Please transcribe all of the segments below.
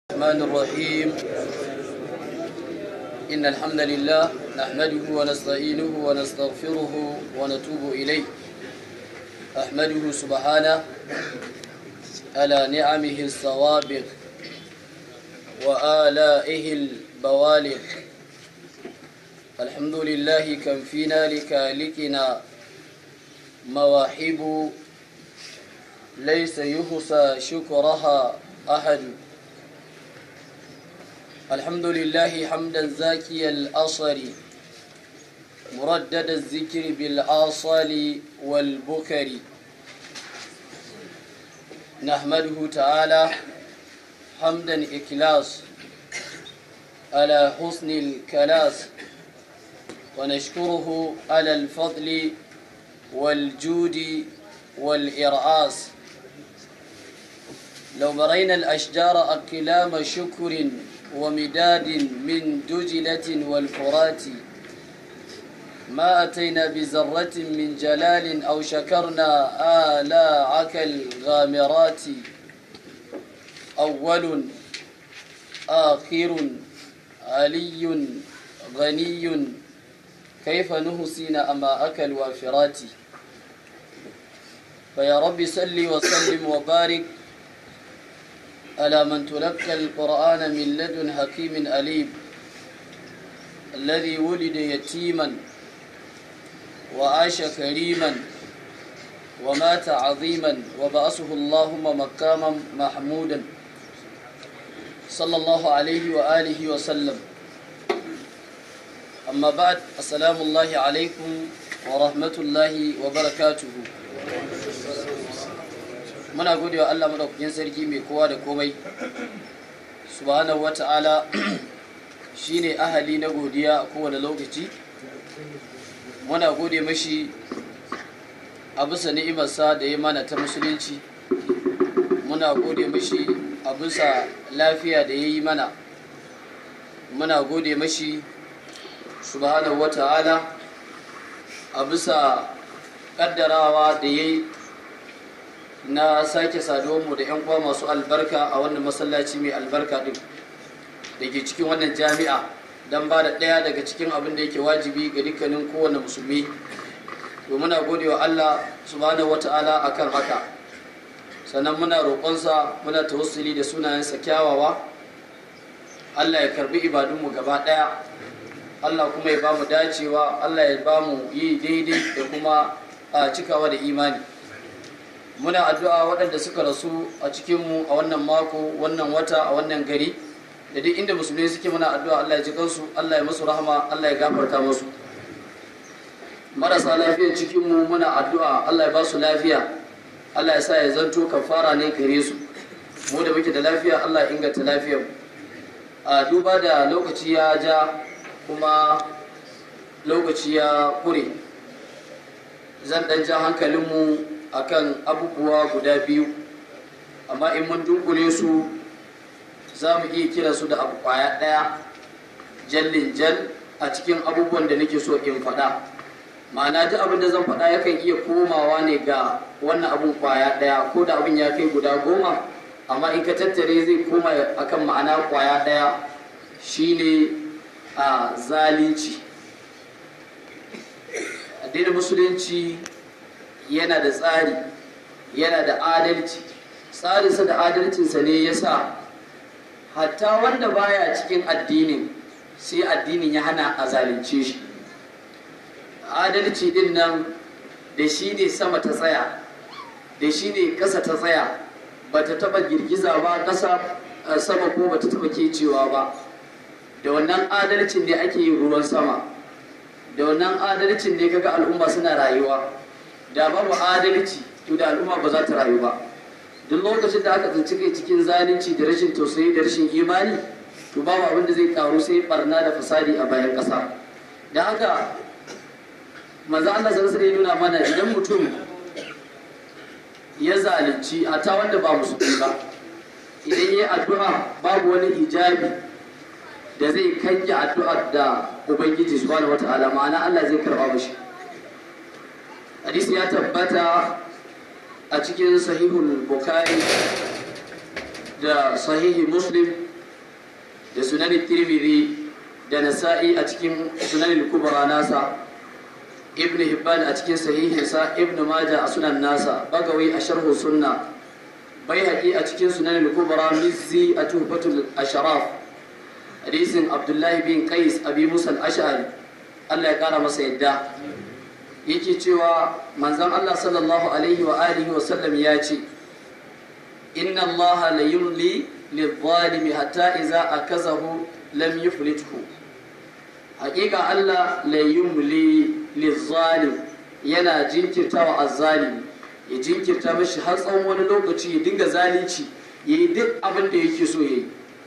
الرحمن الرحيم إن الحمد لله نحمده ونستعينه ونستغفره ونتوب إليه أحمده سبحانه على نعمه السوابق وآلائه البوالغ الحمد لله كم فينا لكالكنا مواهب ليس يحصى شكرها أحد الحمد لله حمدا زاكي الأصل مردد الذكر بالآصال والبكر نحمده تعالى حمدا إكلاس على حسن الكلاس ونشكره على الفضل والجود والإرعاس لو مرينا الأشجار أكلام شكر ومداد من دجلة والفرات ما أتينا بزرة من جلال أو شكرنا آلاعك الغامرات أول آخر علي غني كيف نهسين أماءك الوافرات فيا رب صل وسلم وبارك على من تلقى القرآن من لدن حكيم أليم الذي ولد يتيما وعاش كريما ومات عظيما وبعثه اللهم مقاما محمودا صلى الله عليه وآله وسلم أما بعد السلام الله عليكم ورحمة الله وبركاته muna gode wa Allah madaukakin sarki mai kowa da komai subhanahu wata'ala shine ahali na godiya a kowane lokaci muna gode mashi a bisa ni'imarsa da ya mana ta musulunci muna gode mashi a bisa lafiya da ya yi mana muna gode mashi subhanahu wata'ala a bisa kaddarawa da ya yi na sake mu da 'yan uwa masu albarka a wannan masallaci mai albarka din da ke cikin wannan jami'a don ba da ɗaya daga cikin abin da yake wajibi ga dukkanin kowane musulmi to muna gode wa Allah subhanahu wata'ala akan haka sannan muna roƙonsa muna tawassuli da sunayensa kyawawa Allah ya karbi ibadunmu gaba ɗaya Allah kuma ya ba mu dacewa Allah ya ba mu yi daidai da kuma a cikawa da imani muna addu'a waɗanda suka rasu a cikinmu a wannan mako wannan wata a wannan gari da duk inda musulmi suke muna addu'a Allah ya ji kansu Allah ya musu rahama Allah ya gafarta musu marasa lafiyar cikinmu muna addu'a Allah ya ba su lafiya Allah ya sa ya zanto kafara ne gare su mu da muke da lafiya Allah ya inganta lafiyar a duba da lokaci ya ja kuma lokaci ya kure zan ɗan ja hankalinmu akan abubuwa guda biyu amma in mun dunkule su za mu iya kira su da abu kwaya ɗaya jallin jal a cikin abubuwan da nake so in faɗa ma'ana duk abin da zan faɗa yakan iya komawa ne ga wannan abun kwaya ɗaya ko da abin ya kai guda goma amma in ka tattare zai koma akan ma'ana kwaya ɗaya shine a zalunci addinin musulunci yana da tsari yana da adalci tsarinsa da adalcinsa ne ya sa hatta wanda baya cikin addinin sai addinin ya hana a zalunce shi adalci din nan da shi ne sama ta tsaya da shi ne ƙasa ta tsaya ba ta taɓa girgiza ba ƙasa sama ko ba ta taɓa kecewa ba da wannan adalcin ne ake yin ruwan sama da wannan adalcin ne kaga al'umma suna rayuwa da babu adalci to da al'umma ba za ta rayu ba duk lokacin da aka tsinci kai cikin zalunci da rashin tausayi da rashin imani to babu abin da zai karu sai barna da fasadi a bayan ƙasa da haka maza Allah sallallahu alaihi nuna mana idan mutum ya zalunci ta wanda ba musulmi ba idan yayi addu'a babu wani hijabi da zai kange addu'ar da ubangiji subhanahu wataala ma'ana Allah zai karba mishi hadisi ya tabbata a cikin sahihul bukari da sahihi muslim da sunan tirmidhi da nasa'i a cikin sunan kubra nasa ibn hibban a cikin sahihinsa ibn maja a sunan nasa bagawi a sharhu sunna baihaqi a cikin sunan kubra mizzi a tuhfatul ashraf hadisin abdullahi bin qais abi musa al-ash'ari Allah ya kara masa yadda yake cewa manzon Allah sallallahu alaihi wa alihi wa sallam ya ce inna Allah la yumli lidh-dhalimi hatta idza akazahu lam yuflithu haƙiƙa Allah la yumli lidh-zalim yana jinkirtawa az-zalimi ya jinkirta mashi har tsawon wani lokaci ya dinga zalunci yayi duk abin da yake so yayi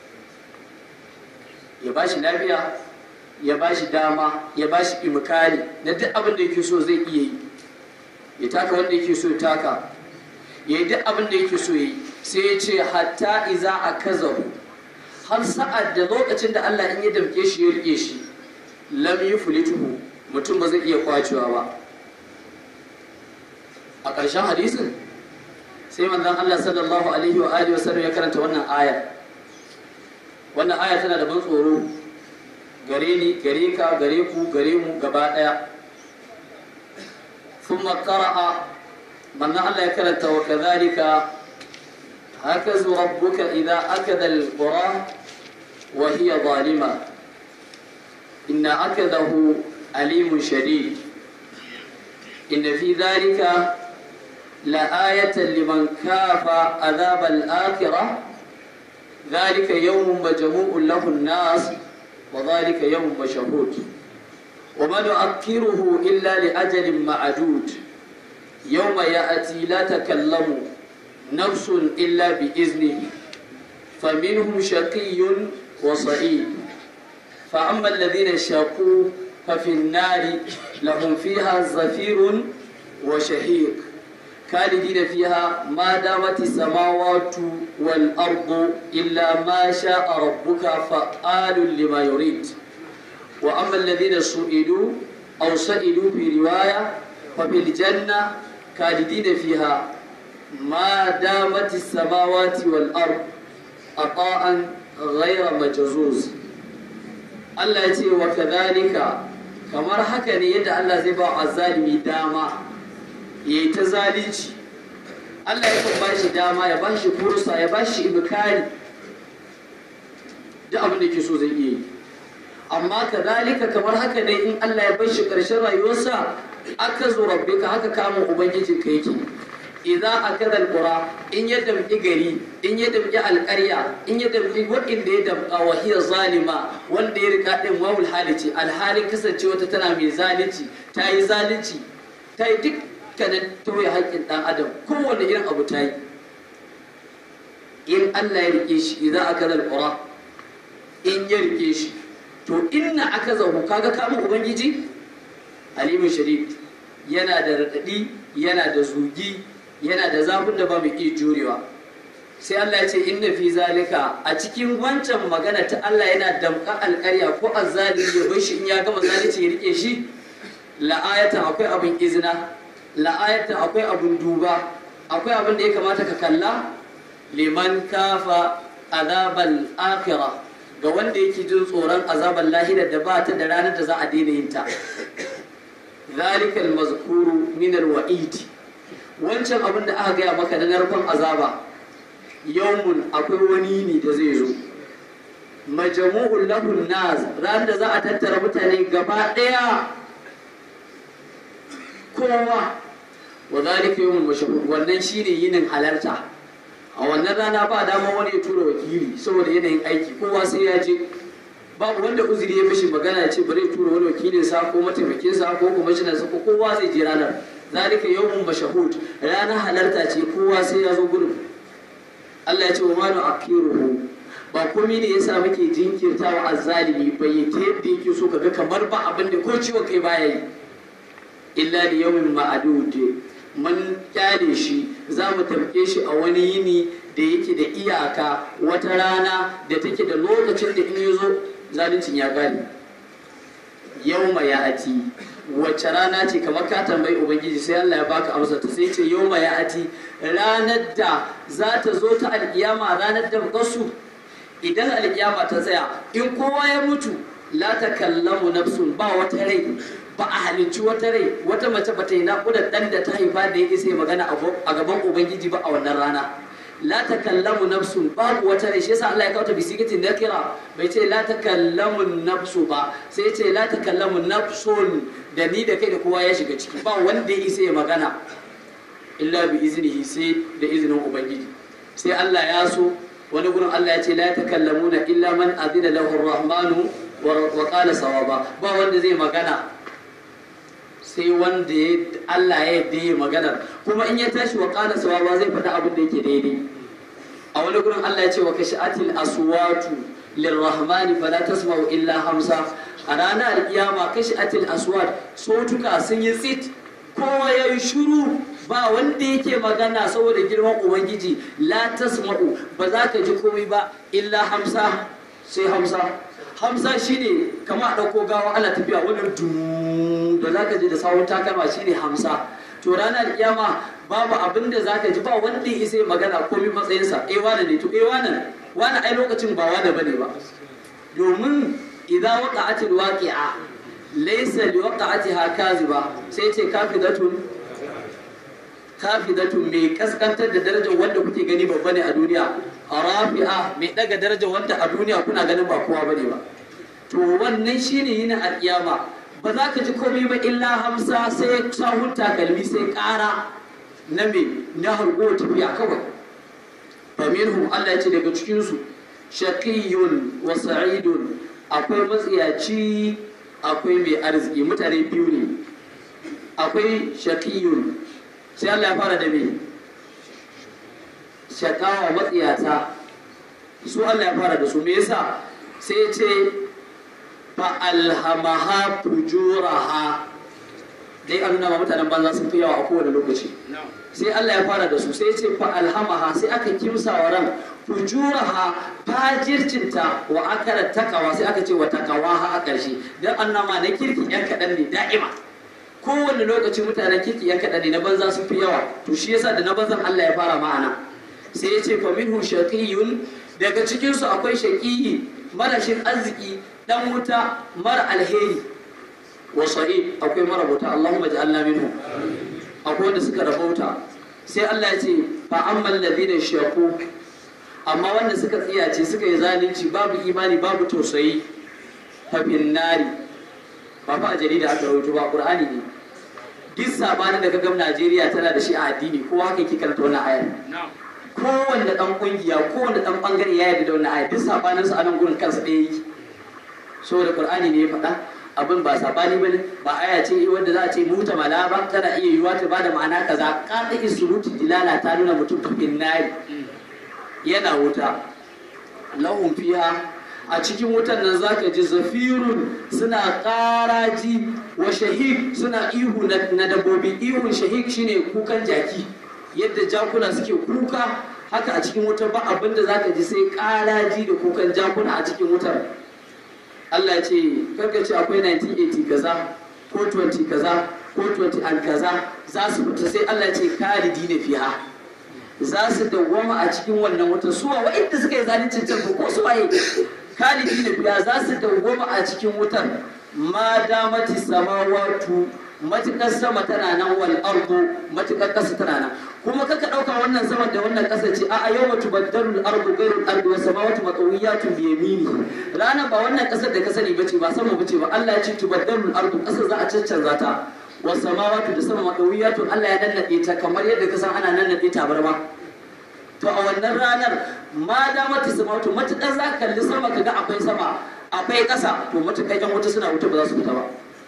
ya bashi lafiya ya bashi dama ya bashi imkani na duk abin da yake so zai iya yi ya taka wanda yake so ya taka ya yi duk abin da yake so ya yi sai ya ce hatta iza a kazahu har sa'ad da lokacin da Allah in ya damke shi ya rike shi lam yuflituhu mutum ba zai iya kwacewa ba a ƙarshen hadisin sai manzon Allah sallallahu alaihi wa alihi wasallam ya karanta wannan ayar wannan aya tana da ban tsoro gare ni gare ka gare ku gare mu gaba daya thumma qara'a manna Allah ya karanta wa kadhalika hakazu rabbuka idza akada alqura wa hiya zalima inna akadahu alimun shadid inna fi dhalika لآية لمن كاف عذاب الآخرة ذلك يوم مجموع له الناس وذلك يوم مشهود وما نؤخره إلا لأجل معدود يوم يأتي لا تكلم نفس إلا بإذنه فمنهم شقي وصعيد فأما الذين شقوا ففي النار لهم فيها زفير وشهيق خالدين فيها ما دامت السماوات والأرض إلا ما شاء ربك فعال لما يريد وأما الذين سئلوا أو سئلوا في رواية ففي الجنة خالدين فيها ما دامت السماوات والأرض عطاء غير مجزوز الله يتي وكذلك kamar haka ne yadda Allah zai ba wa zalimi dama ya yi ta zalunci Allah ya kan bashi dama ya bashi fursa ya bashi ibkari duk abin da ke so zai iya yi amma kadalika kamar haka ne in Allah ya bashi karshen rayuwarsa aka zo rabbika haka kamun ubangijin ka yake idza akada alqura in ya damki gari in ya damki alqarya in ya damki wanda ya damka wa hiya zalima wanda ya rika din wawul halici alhalin kasancewa ta tana mai zalunci ta yi zalunci ta yi duk dukkanin tauye haƙƙin ɗan adam kowane irin abu ta yi in Allah ya rike shi idan aka zal ƙura in ya rike shi to inna aka zahu kaga kamun ubangiji alimin sharif yana da raɗaɗi yana da zugi yana da zafin da ba mu iya jurewa sai Allah ya ce inna fi zalika a cikin wancan magana ta Allah yana damƙa alƙarya ko azzalimi ya bar shi in ya gama zalunci ya rike shi la'ayatan akwai abin izina la'ayatan akwai abin duba akwai abin da ya kamata ka kalla liman kafa azabal akhira ga wanda yake jin tsoron azabar lahira da ba ta da ranar da za a daina yin ta zalikal mazkuru min alwa'id wancan abin da aka gaya maka na narkon azaba yawmun akwai wani ne da zai zo majmu'ul lahun nas ran da za a tattara mutane gaba daya kowa wa zalika yawmul mashhur wannan shine yinin halarta a wannan rana ba dama wani ya tura wakili saboda yanayin aiki kowa sai ya je babu wanda uzuri ya mishi magana ya ce bari ya tura wani wakilin sa ko mataimakin sa ko kwamishinan sa ko kowa zai je ranar zalika yawmun mashhud ranar halarta ce kowa sai ya zo gurin Allah ya ce wa manu akiruhu ba komai ne yasa muke jinkirtawa azzalimi bai ta yadda yake so kaga kamar ba abin da ko ciwon kai baya yi illa li yawmin ma'dud mun kyale shi za mu tamke shi a wani yini da yake da iyaka wata rana da take da lokacin da in ya zo zaluncin ya gane yawma ya ati wacce rana ce kamar ka tambayi ubangiji sai Allah ya baka amsa ta sai ce yawma ya ati ranar da za ta zo ta alkiyama ranar da gasu idan alkiyama ta tsaya in kowa ya mutu la takallamu nafsun ba wata rai ba a halicci wata rai wata mace ba ta yi naƙudar ɗan da ta haifa da ya isa magana a gaban ubangiji ba a wannan rana la takallamu nafsun babu wata rai shi yasa Allah ya kawo ta bisigitin nakira bai ce la takallamu nafsu ba sai ya ce la takallamu nafsun da ni da kai da kowa ya shiga ciki ba wanda ya isa ya magana illa bi iznihi sai da izinin ubangiji sai Allah ya so wani gurin Allah ya ce la takallamuna illa man adina lahu ar-rahmanu wa qala sawaba ba wanda zai magana sai wanda ya Allah ya yadda ya magana kuma in ya tashi wa qala sawaba zai faɗi abin da yake daidai a wani gurin Allah ya ce wa kashatil aswatu lirrahmani fala tasma'u illa hamsa a ranar kiyama kashatil aswat sotuka sun yi tsit kowa ya yi shiru ba wanda yake magana saboda girman ubangiji la tasma'u ba za ka ji komai ba illa hamsa sai hamsa hamsa shine kama a ɗauko gawa ana tafiya wani dum da za ka ji da sawun takalma shine hamsa to ranar kiyama babu abin da za ka ji ba wanda ya sai magana komai matsayinsa eh wane ne to eh wane wane ai lokacin ba wane bane ba domin idan waqa'atil waqi'a laysa liwaqa'atiha kaziba sai ce kafidatun kafidatun mai kaskantar da darajar wanda kuke gani babba ne a duniya rafi'a mai daga darajar wanda a duniya kuna ganin ba kowa bane ba to wannan shine yin alƙiyama ba za ka ji komai ba illa hamsa sai sahun takalmi sai ƙara na me na harko tafiya kawai fa minhum Allah ya ce daga cikin su shaqiyyun wa sa'idun akwai matsiyaci akwai mai arziki mutane biyu ne akwai shaqiyyun sai Allah ya fara da me shakawa matsiyata su Allah ya fara da su me yasa sai ya ce fa alhamaha fujuraha dai an nuna ma mutanen banza sun fi yawa a kowane lokaci sai Allah ya fara da su sai ya ce fa alhamaha sai aka kimsa wa ran fujuraha fajircinta wa akara takawa sai aka ce wa takawaha a ƙarshe dan annama na kirki yan kaɗan ne da'ima kowane lokaci mutanen kirki yan kaɗan ne na banza sun fi yawa to shi yasa da na banzan Allah ya fara ma'ana sai ya ce fa minhu shaqiyun daga cikin su akwai shaqiyi marashin arziki dan wuta mara alheri wa sa'id akwai mara bauta Allahumma ja'alna minhu akwai wanda suka rabauta sai Allah ya ce fa ammal ladina shaqu amma wanda suka tsiyace suka yi zalunci babu imani babu tausayi fa nari ba fa a jarida aka rawaito ba qur'ani ne duk sabanin da ka gam Najeriya tana da shi a addini ko haka yake karanta wannan ayar kowanne dan kungiya kowanne dan bangare ya yarda da wannan ayar duk sabanin su a nan gurin kansa ɗaya yake saboda qur'ani ne ya faɗa abin ba sabani bane ba aya ce wanda za a ce muta mala ba tana iya yiwuwa ta bada ma'ana kaza qadi surutu dilala ta nuna mutum tafin nari yana wuta lahum fiha a cikin wutan nan zaka ji zafirun suna ƙaraji wa shahik suna ihu na dabbobi ihun shahik shine kukan jaki yadda jakuna suke kuka haka a cikin wutar ba abinda zaka ji sai ƙaraji da kukan jakuna a cikin wutar Allah ya ce karka ce akwai 1980 kaza ko 20 kaza ko 20 an kaza za su fita sai Allah ya ce kalidi ne fiha za su dawwama a cikin wannan wutar suwa wa'inda suka yi zalincin can ko su waye kalidi ne fiha za su dawwama a cikin wutar ma damati samawatu matukar sama tana nan wal ardu matukar kasa tana nan kuma kaka dauka wannan sama da wannan kasa ce a yau mutu baddarul ardu gairul ardu was samawati matawiyatun bi yamini rana ba wannan kasar da ka sani bace ba sama bace ba Allah ya ce tubaddarul ardu kasar za a caccanza ta was samawati da sama matawiyatun Allah ya nannade ta kamar yadda ka san ana nannade tabarma to a wannan ranar ma da mata samawati matukar za ka kalli sama kaga akwai sama akwai kasa to matukar yan wuta suna wuta ba za su fita ba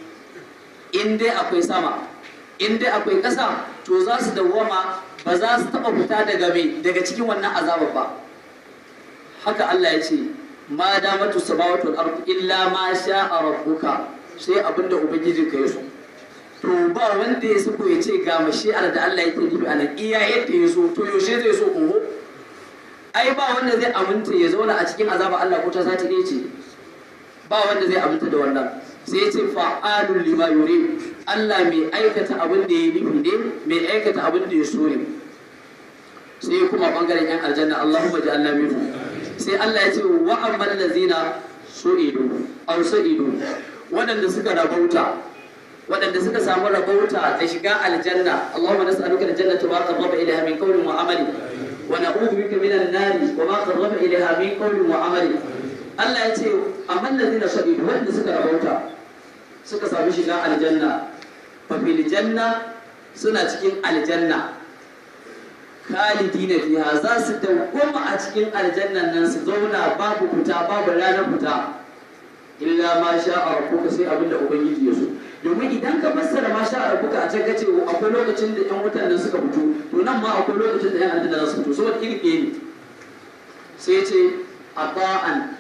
in dai akwai sama in dai akwai ƙasa to za su dawwama ba za su taɓa fita daga mai daga cikin wannan azabar ba haka Allah ya ce ma damatu samawati wal ardu illa ma sha'a rabbuka sai abinda ubangiji ka yaso to ba wanda ya sako ya ce ga mashi'ar da Allah yake nufi a nan iya yadda ya so to yaushe zai so oho ai ba wanda zai aminta ya zauna a cikin azaba Allah ko ta sati ɗaya ce ba wanda zai aminta da wannan sai ya ce fa'alun lima yuri Allah mai aikata abin da ya nufi ne mai aikata abin da ya so ne sai kuma bangaren yan aljanna Allahumma ja'alna minhu sai Allah ya ce wa amman lazina su'idu aw su'idu waɗanda suka rabauta waɗanda suka samu rabauta da shiga aljanna Allahumma nas'aluka aljannata wa qarraba ilayha min qawlin wa amali wa na'udhu bika minan nari wa ma qarraba ilayha min qawlin wa amali Allah ya ce amman lazina su'idu waɗanda suka rabauta suka samu shiga aljanna fa fil janna suna cikin aljanna khalidina fiha za su dawwama a cikin aljannan nan su zauna babu fita babu ranar fita illa ma sha rabbuka sai abinda ubangiji ya so domin idan ka fassara ma sha rabbuka a can kace akwai lokacin da yan wutan nan suka fito to nan ma akwai lokacin da yan aljanna za su fito saboda iri ɗaya ne sai ce ata'an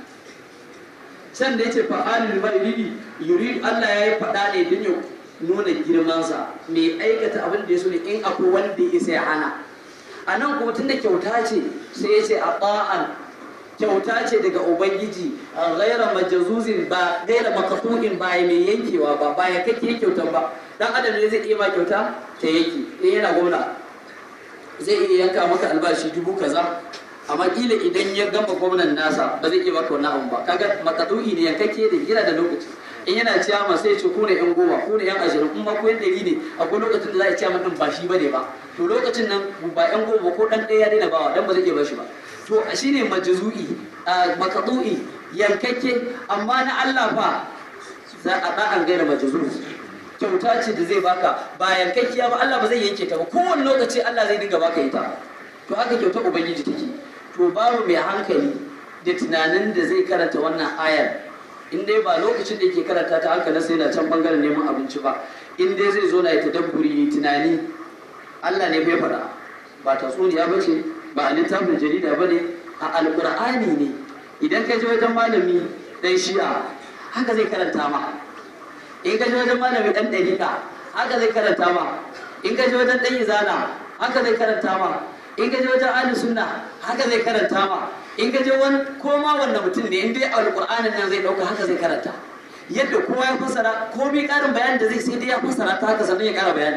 can da yace fa'alul ma'idi yurid Allah ya yi faɗa ne don ya nuna girmansa mai aikata abin da ya so ne in akwai wanda ya sai hana a nan kuma tun da kyauta ce sai ya ce a ba'an kyauta ce daga ubangiji a gaira majazuzin ba gaira makasu'in ba mai yankewa ba ba ya kake kyautan ba dan adam ne zai iya ma kyauta ta yanki in yana gwamna zai iya yanka maka albashi dubu kaza amma kila idan ya gama gwamnan nasa ba zai iya maka wannan abu ba kaga makasu'i ne yankakke da yana da lokaci in yana ciyama sai ce ku ne yan goma ku ne yan ashirin in ma ku yan ɗari ne akwai lokacin da za a ciyama din ba shi bane ba to lokacin nan ba yan goma ko ɗan ɗaya ya daina bawa dan ba zai iya bashi ba to shine majzu'i makadu'i yankakke amma na Allah fa za a da an gaira majzu kyauta ce da zai baka ba yankakkiya ba Allah ba zai yanke ta ba kowane lokaci Allah zai dinga baka ita to haka kyauta ubangiji take to babu mai hankali da tunanin da zai karanta wannan ayar in dai ba lokacin da yake karanta ta haka sai na can bangaren neman abinci ba in dai zai zo na ya tadabburi tunani Allah ne bai faɗa ba tatsuniya ba ce ba a littafin jarida ba ne a alƙur'ani ne idan ka je wajen malami dan shi'a haka zai karanta ma in ka je wajen malami dan ɗariƙa haka zai karanta ma in ka je wajen ɗan izana haka zai karanta ma in ka je wajen ahli sunna haka zai karanta ma in ka je wani koma wanda mutum ne in dai alƙur'anin nan zai ɗauka haka zai karanta yadda kowa ya fassara komai ƙarin bayani da zai sai dai ya fassara ta haka sannan ya ƙara bayani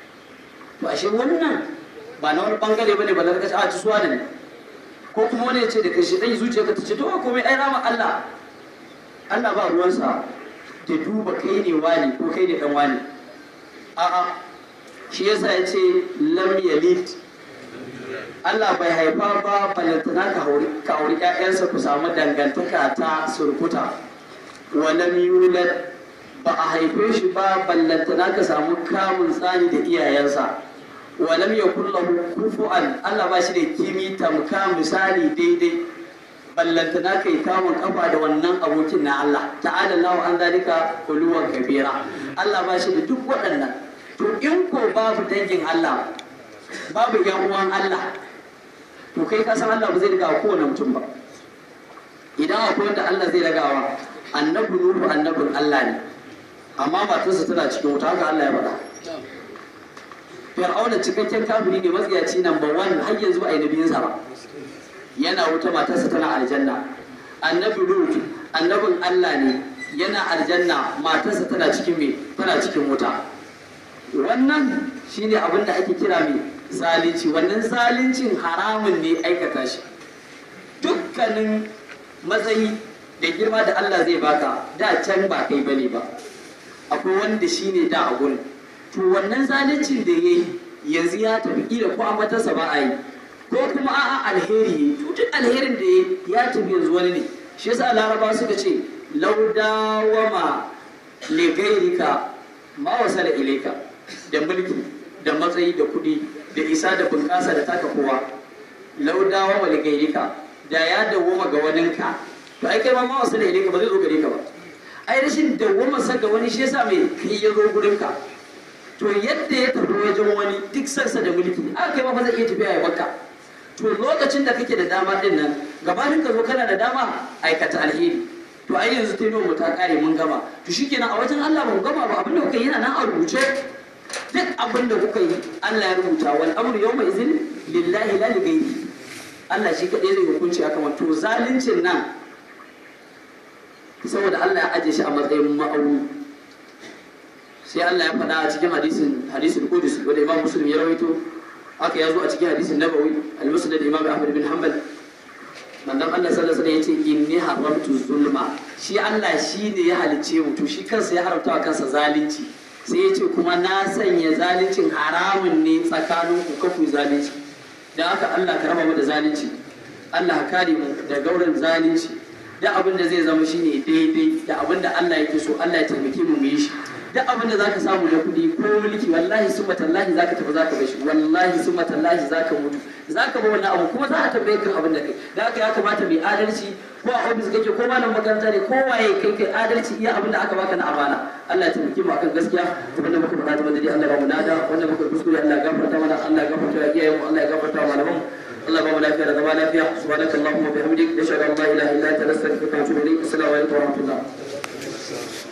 to ashe wannan ba na wani bangare bane ba larkaci a ci suwa ne ko kuma wani ya ce da kashi ɗan zuciya ka ta ce to komai ai rama Allah Allah ba ruwansa da duba kai ne wani ko kai ne dan wani a'a shi yasa ya ce lam yalid Allah bai haifa ba balantana ka hauri ka hauri ƴaƴansa ku samu dangantaka ta surkuta wa lam yulad ba a haife shi ba ballantana ka samu kamun tsani da iyayensa wa lam yakul lahu kufuwan Allah ba shi da kimi tamka misali daidai ballantana kai kamun kafa da wannan abokin na Allah ta'ala Allah an zalika uluwan kabira Allah ba shi da duk waɗannan to in ko babu dangin Allah babu yan uwan Allah to kai ka san Allah ba zai riga kowane mutum ba idan akwai wanda Allah zai ragawa annabi Nuhu annabin Allah ne amma matarsa tana cikin wuta haka Allah ya faɗa Fir'auna cikakken kafiri ne matsiyaci number one har yanzu ba a yi nabiyinsa ba yana wuta matarsa tana aljanna annabi Lut annabin Allah ne yana aljanna matarsa tana cikin me tana cikin wuta wannan shine abin da ake kira mai zalunci wannan zaluncin haramun ne aikata shi dukkanin matsayi da girma da Allah zai baka da can ba kai bane ba akwai wanda shine da a gurin to wannan zaluncin da yayi yanzu ya tafi kila ko a matarsa ba a yi ko kuma a'a alheri to duk alherin da ya tafi yanzu wani ne shi yasa laraba suka ce laudawama li gairika ma wasala ilaika da mulki da matsayi da kuɗi da isa da bunƙasa da taka kowa laudawa wa ligairika da ya dawwama ga waninka to ai kai ma ma wasu da ilaika ba zai zo gare ka ba ai rashin dawwama sa ga wani shi yasa mai kai ya zo gurin ka to yadda ya tafi wajen wani duk sansa da mulki aka kai ma ba zai iya tafiya ya baka to lokacin da kake da dama din nan gabanin ka zo kana da dama aikata alheri to ai yanzu ta mu ta kare mun gama to shikenan a wajen Allah ba mu gama ba abinda kuka yi yana nan a rubuce duk abin da kuka yi Allah ya rubuta wal amru yawma izin lillahi la li ghairi Allah shi kadai zai hukunci akan wato zaluncin nan saboda Allah ya aje shi a matsayin ma'auni sai Allah ya faɗa a cikin hadisin hadisin Qudus wanda Imam Muslim ya rawaito haka ya zo a cikin hadisin Nabawi al-Musnad Imam Ahmad bin Hanbal manzon Allah sallallahu alaihi wasallam yace inni haramtu zulma shi Allah shi ne ya halice mu to shi kansa ya haramta wa kansa zalunci sai yace kuma na sanya zaluncin haramun ne tsakanin ku kafu zalunci dan haka Allah ka raba mu da zalunci Allah ka kare mu da gauran zalunci da abin da zai zama shine daidai da abin da Allah yake so Allah ya taimake mu mu yi shi duk abin da zaka samu na kuɗi ko mulki wallahi summa tallahi zaka tafi zaka bar shi wallahi summa tallahi zaka mutu zaka bar wannan abu kuma za a tambaye kan abin da kai da haka ya kamata mai adalci ko a ofis kake ko malam makaranta ne ko waye kai kai adalci iya abin da aka baka na amana Allah ya taimake mu akan gaskiya abin da muka faɗa da madadi Allah ya ba mu nada wanda muka kuskure Allah ya gafarta mana Allah ya gafarta wa iyayen mu Allah ya gafarta wa malaman mu Allah ba mu lafiya da zama lafiya subhanakallahumma wa bihamdik nashhadu an la ilaha illa anta nastaghfiruka wa natubu ilayk assalamu alaikum wa rahmatullah